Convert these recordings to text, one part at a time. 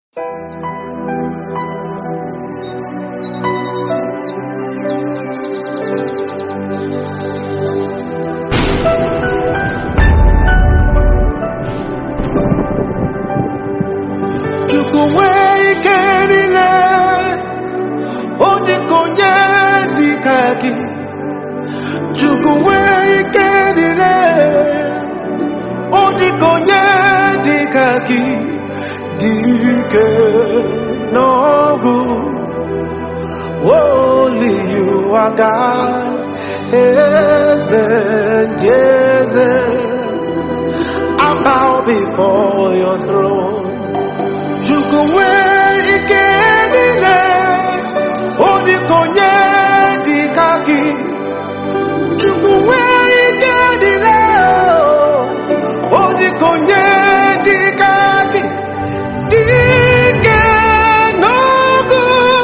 Chukwu nwee ike niile ọ dịka onye dịka gị Chukwu nwee ike niile ọ dịka onye dịka gị dike n'ọgụ Only you are God, eze ndị eze I bow before your throne Chukwu nwee ike niile ọ dịka onye dịka gị Chukwu nwee ike niile ọ dịka onye dịka gị dike n'ọgụ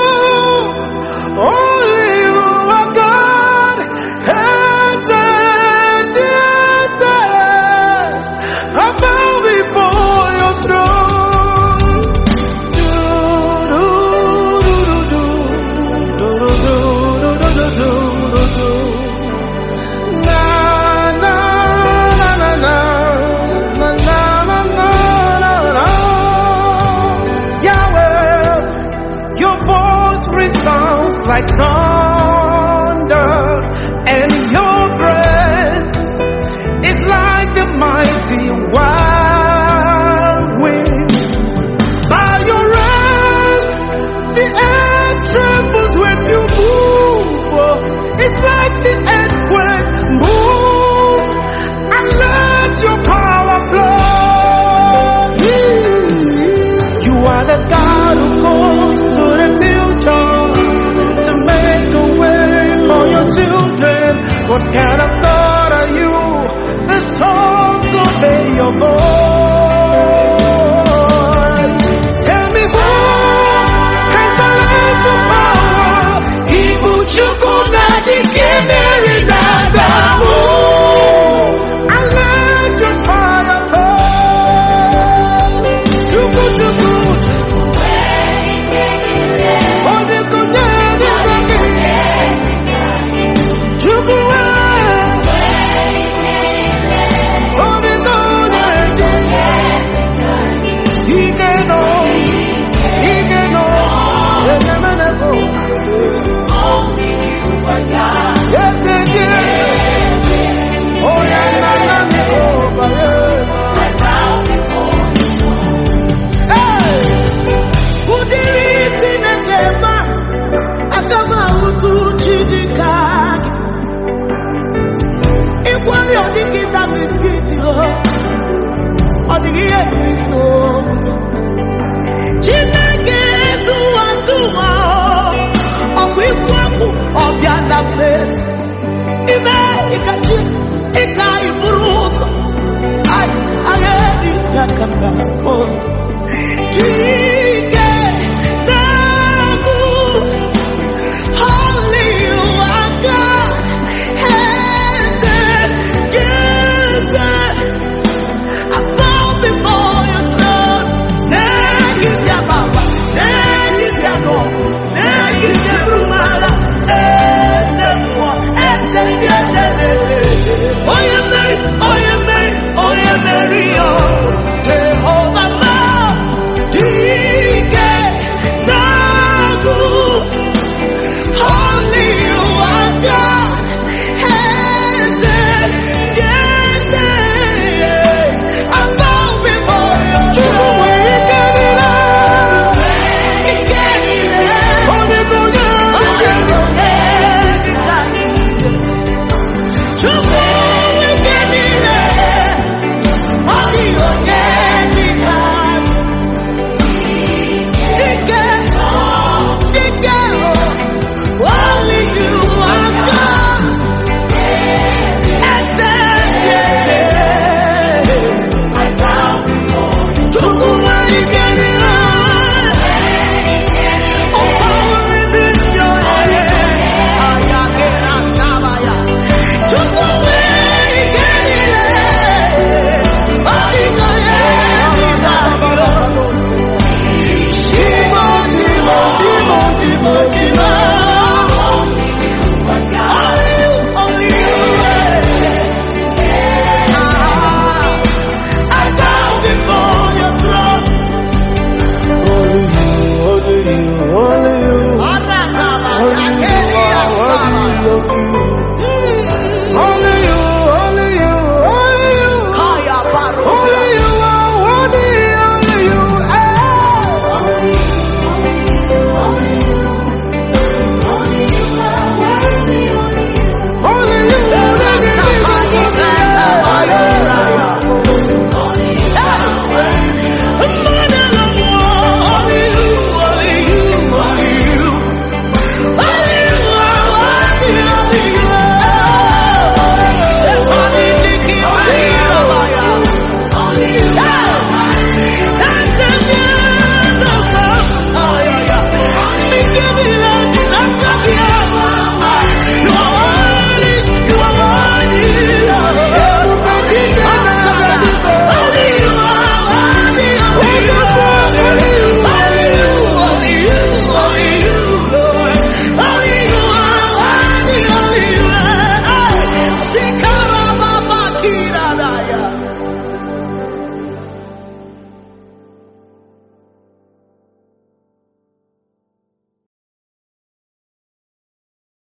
Only you are God eze ndị eze I bow before your throne Yahweh, your voice resounds like thunder, and your breath is like the mighty wild wind. By your hand, the earth trembles when you move. It's like the earthquake move and let your power flow. You are the God who goes to the future to make a way for your children. What kind of God are you? The storms obey your voice. Tell me who can challenge your power? Ibu chukwu na dike mere na Adamu. And let your fire fall. Chukwu chukwu chukwu. Ọ dịka onye dịka gị. Chukwu ee. Ọ dịka onye dịka Ike nọ, ike nọ, enyemene bụ eze dị eze. Onye nna nna m Jehova, ee. Ụdịrị Chineke ma, aga m ahụtụ chi dị ka gị. Ịkwari ọdịgị ta biskiti o, ọ dịghị ihe mmiri n'omume. Chineke tụwa tụwa ọkwa ikwu okwu ọbịa na mmezu ime ịkachi ịka iburu ụzọ agha eri na kamba Jizọs